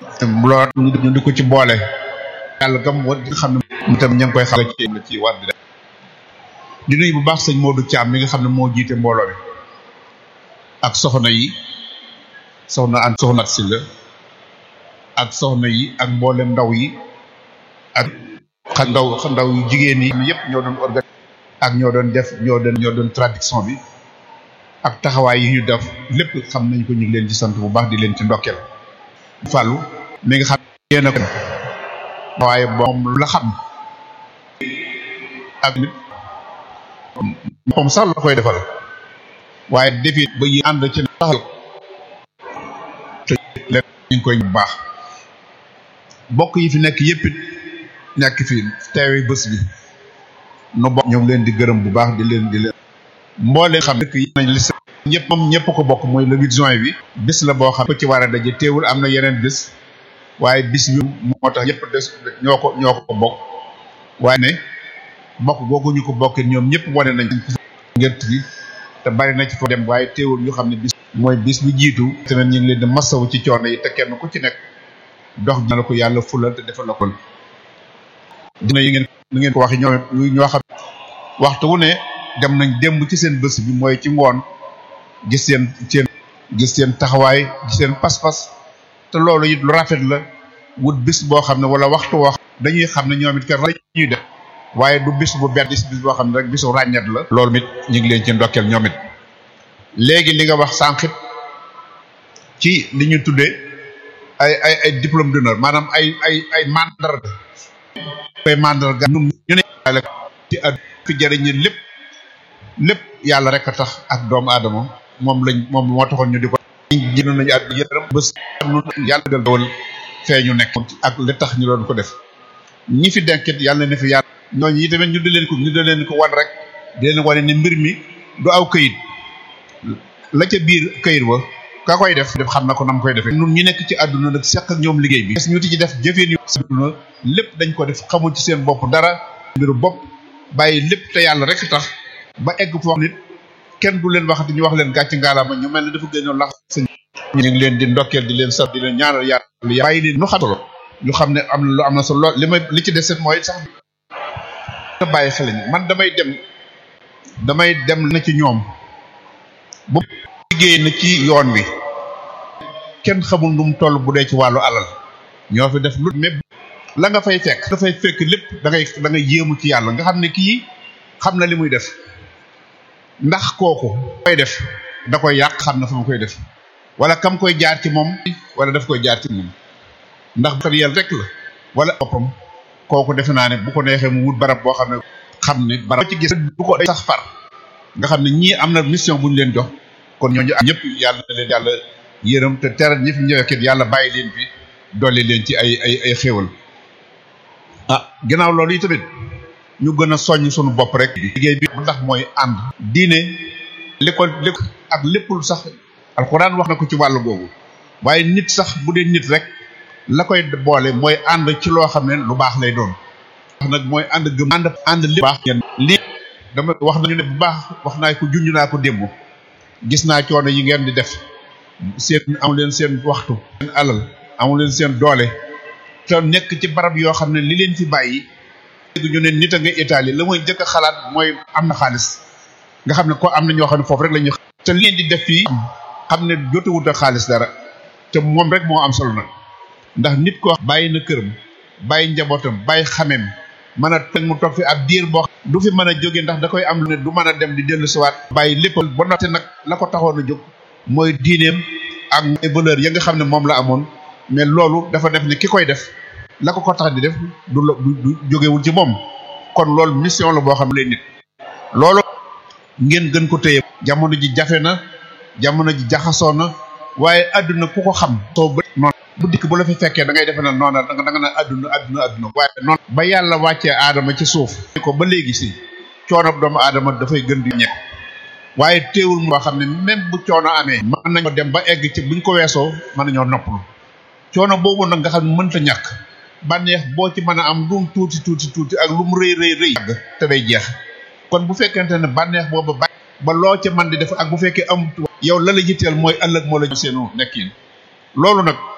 lool ñu di ko ci boole yàlla gam war nga xam ne mu tam ña ngi koy xam ci la ci war di def di nuyu bu baax sëñ Modou Thiam mi nga xam ne moo jiite mbooloo mi ak soxna yi soxna an soxna si la ak soxna yi ak mboolem ndaw yi ak xa ndaw ndaw yu jigéen yi yëpp ñoo doon organiser ak ñoo doon def ñoo doon ñoo doon traduction bi ak taxawaay yi ñu def lépp xam nañ ko ñu ngi leen ci sant bu baax di leen ci ndokkeel fàllu mi nga xam yéen a ko waaye moom la xam ak nit moom sax la koy defal waaye defi ba yi ànd ci taxal te leen ñu ngi koy bu baax bokk yi fi nekk yëpp it nekk fi teewe bés bi nu bokk ñu ngi leen di gërëm bu baax di leen di leen mboolee xam dëkk yi nañ li ñëpp moom ñëpp ko bokk mooy le 8 juin bi bis la boo xam ko ci war a daje teewul am na yeneen bis waaye bis bi moo tax ñëpp des ñoo ko ñoo ko bokk waaye ne bokk googu ñu ko bokkee ñoom ñëpp wane nañ ngert gi te bari na ci fo dem waaye teewul ñu xam ne bis mooy bis bi jiitu tamit ñu ngi leen di masawu ci coono yi te kenn ku ci nekk dox dina la ko yàlla fulal te defal la ko dina yi ngeen nu ngeen ko waxee ñoom ñoo xam waxtu wu ne dem nañ démb ci seen bés bi mooy ci ngoon gis seen seen gis seen taxawaay gis seen pas-pas te loolu it lu rafet la wut bis boo xam ne wala waxtu woo dañuy xam ne ñoom it kat la ñuy def waaye du bis bu benn bis bis boo xam ne rek bisu ràññet la loolu it ñu ngi leen ci ndokkeel ñoom it léegi li nga wax sànqit ci li ñu tuddee ay ay ay diplôme d'honneur maanaam ay ay ay mandarga koy mandarga ñu ne ci at fi jëriñ lépp lépp yàlla rek a tax ak doomu aadama moom lañ moom moo taxoon ñu di ko jënd nañu at yërëm bés yàlla dal dawal fee ñu nekk ak li tax ñu doon ko def ñi fi denkit yàlla na fi yàlla ñooñu yi tamit ñu di leen ko ñu di leen ko wan rek di leen wane ne mbir mi du aw këyit la ca biir këyit wa ka koy def def xam na ko nam koy defee nun ñu nekk ci àdduna nag seq ak ñoom liggéey bi ñu ti ci def jëfeen yu àdduna lépp dañ ko def xamul ci seen bopp dara mbiru bopp bàyyi lépp te yàlla rek tax ba egg foo nit kenn du leen waxati ñu wax leen gàcc ngaalaama ñu mel ne dafa gënoon lax sëñ ñu ngi leen di ndokkeel di leen sant di leen ñaanal yàlla bàyyi leen ñu xam solo ñu xam ne am na lu am na solo li may li ci deset mooy sax nga bàyyi xel man damay dem damay dem na ci ñoom bu liggéey na ci yoon wi kenn xamul nu mu toll bu dee ci wàllu alal ñoo fi def lu mais la nga fay fekk nga fay fekk lépp da ngay da ngay yéemu ci yàlla nga xam ne kii xam na li muy def ndax kooku koy def da koy yàq xam na fa mu koy def wala kam koy jaar ci moom wala daf koy jaar ci moom ndax kat yàlla rek la wala boppam kooku defe naa ne bu ko neexee mu wut barab boo xam ne xam ne barab ci gis bu ko sax far nga xam ne ñii am na mission bu ñu leen jox kon ñooñu ñëpp yàlla na leen yàlla yërëm te teral ñi fi ñëwee yàlla bàyyi leen fi dolli leen ci ay ay ay xéewal ah ginnaaw loolu yi tamit ñu gën a soññ suñu bopp rek liggéey bi ndax mooy ànd diine li ko li ak léppul sax alxuraan wax na ko ci wàllu googu waaye nit sax bu dee nit rek la koy boole mooy ànd ci loo xam ne lu baax lay doon wax nag mooy ànd gëm ànd ànd lépp baax lii dama wax nañu ne bu baax wax naa ko junj naa ko démb gis naa coono yi ngeen di def seen amu leen seen waxtu seen alal amu leen seen doole te nekk ci barab yoo xam ne li leen fi bàyyi léegi ñu ne nit a nga Italie la mooy njëkk a xalaat mooy am na xaalis nga xam ne ko am na ñoo xam ne foofu rek la ñuy te li leen di def fii xam ne jotewut ak xaalis dara te moom rek moo am solo nag ndax nit ko bàyyi na këram bàyyi njabootam bàyyi xameem mën a teg mu toog fi ab diir boo du fi mën a jóge ndax da koy am lu ne du mën a dem di dellu siwaat bàyyi lépp ba noté nag la ko taxoon a jóg mooy diineem ak valeur ya nga xam ne moom la amoon mais loolu dafa def ne ki koy def la ko ko tax di def du la du jógewul ci moom kon loolu mission la boo xam ne nit loolu ngeen gën ko téye jamono ji jafe na jamono ji jaxasoo na waaye àdduna ku ko xam soo ba noonu bu dikk bu la fi fekkee da ngay defe na noona da nga da nga naan àdduna àdduna àdduna waaye noonu ba yàlla wàccee aadama ci suuf ko ba léegi si coono doomu aadama dafay gën di ñekk waaye teewul moo xam ne même bu coono amee mën nañoo dem ba egg ci buñ ko weesoo mën nañoo noppalu coono boobu nag nga xam ne mënta ñàkk bànneex boo ci mën a am lu mu tuuti tuuti tuuti ak lu mu rëy rëy rëy te day jeex kon bu fekkente ne bànneex boobu ba ba loo ca man di def ak bu fekkee am yow la la jitteel mooy ëllëg moo la seenu nekkin loolu nag